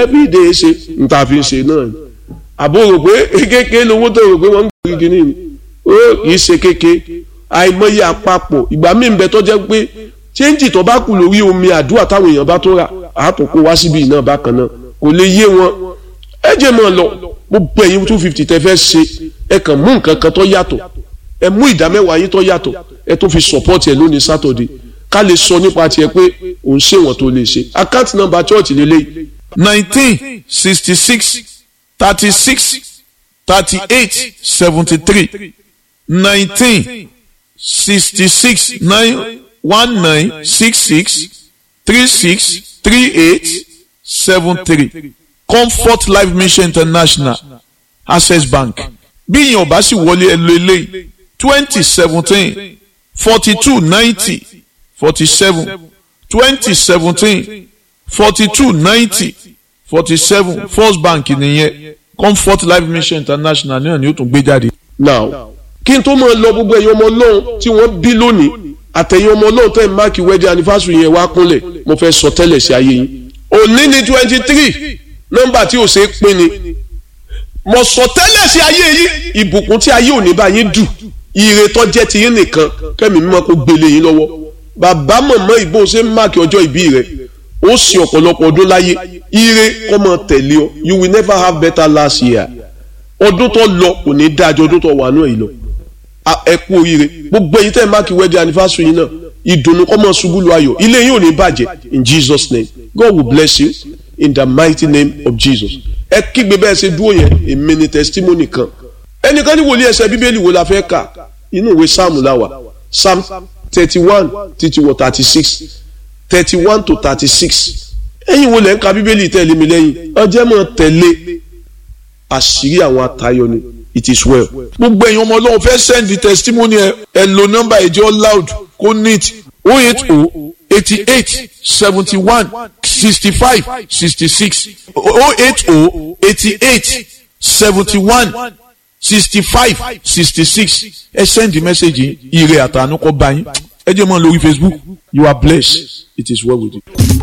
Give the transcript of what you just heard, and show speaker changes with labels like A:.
A: everyday ṣe n ta fi ṣe náà ni àbò rò pé kékeré lówó tó rò pé wọ́n ń gbé igi nìyí ó kì í ṣe kékeré àìmọye àpapọ̀ ìgbà míì ń bẹ tó jẹ́ pé chẹ́ńjì tó bá kù lórí omi àdúrà táwọn èèyàn bá tó rà àátò kó wá síbi náà bákan náà kò lè yé wọn ẹ jẹ́ mọ́ ọ lọ gbogbo ẹ̀yin two fifty tẹ́ fẹ́ ṣe ẹ kàn mú nǹkan kan tó yàtọ̀ ẹ mú ìdá mẹ́wàá yín tó yàtọ̀ ẹ tó fi support ẹ lónìí Saturday ká lè sọ nípa tiẹ̀ pé òun ṣe wọ́n tó lè ṣe account number church lélẹ́yìí
B: nineteen sixty six thirty six thirty eight seventy three nineteen sixty six nine one nine six six three six three eight seven three comfort life mission international access bank bí ìyẹn ọba sì wọlé ẹ lo eléyìí twenty seventeen forty two ninety forty seven twenty seventeen forty two ninety forty seven first bank nìyẹn comfort life mission international náà ni ó tún gbé jáde.
A: now kí n tó máa lọ gbogbo ẹ̀yin ọmọ ọlọ́run tí wọ́n bí lónìí àtẹ̀yin ọmọ ọlọ́run tẹ̀ ń máàkì wedding anniversary yẹn wá kúnlẹ̀ mo fẹ́ sọ tẹ́lẹ̀ sí ayé yín òní ni twenty three nọ́mbà tí ò ṣe é pín ni mo sọ tẹ́lẹ̀ sí ayé yín ìbùkún tí ayé òní bá yín dù ire tó jẹ́ ti yín nìkan kẹ́mi mímọ́ kó gbélé yín lọ́wọ́ bàbá mọ̀mọ́ ìbò ṣe ń máàkì ọjọ́ ìbí rẹ̀ ó sì ọ̀pọ̀lọpọ̀ ọdún láyé ire kọ́ mọ tẹ̀lé ọ you will never have better last year ọdún tó lọ kò ní dájọ́ ọdún tó wà náà yìí lọ ẹ kú oríire gbogbo èyí tẹ́ ẹ máàkì wedding anniversary yìí náà ìdùnnú kọ́ mọ ṣubú lu ayọ̀ ilé yìí ò ní bàjẹ́ in Jesus name God will bless you in the mighty name of Jesus ẹ kígbe bẹ́ẹ̀ ṣe dúró yẹn èmi ni testimony kan ẹnìkan ní wòlíì ẹsẹ̀ bíbélì wo la fẹ́ kà inú ìwé sáàmù la wà psalm thirty one títí wọ thirty six thirty one to thirty six ẹ̀yin wo lẹ́ ń ka bíbélì tẹ̀lé mi lẹ́yìn ọjọ́ mọ̀ tẹ̀lé àṣírí àwọn atayọ ni it is well.
B: gbogbo ẹ̀yin ọmọ ọlọ́run fẹ́ send the testimony ẹ ẹ lo nọ́mbà ìjọ loud kó neat o eight o eighty eight seventy one sixty five sixty six o eight o eighty eight seventy one sixty five sixty six ẹ send the message ire àtànú kọ bá yín ẹ jẹ́ mọ́ lórí Facebook you are blessed it is well with you.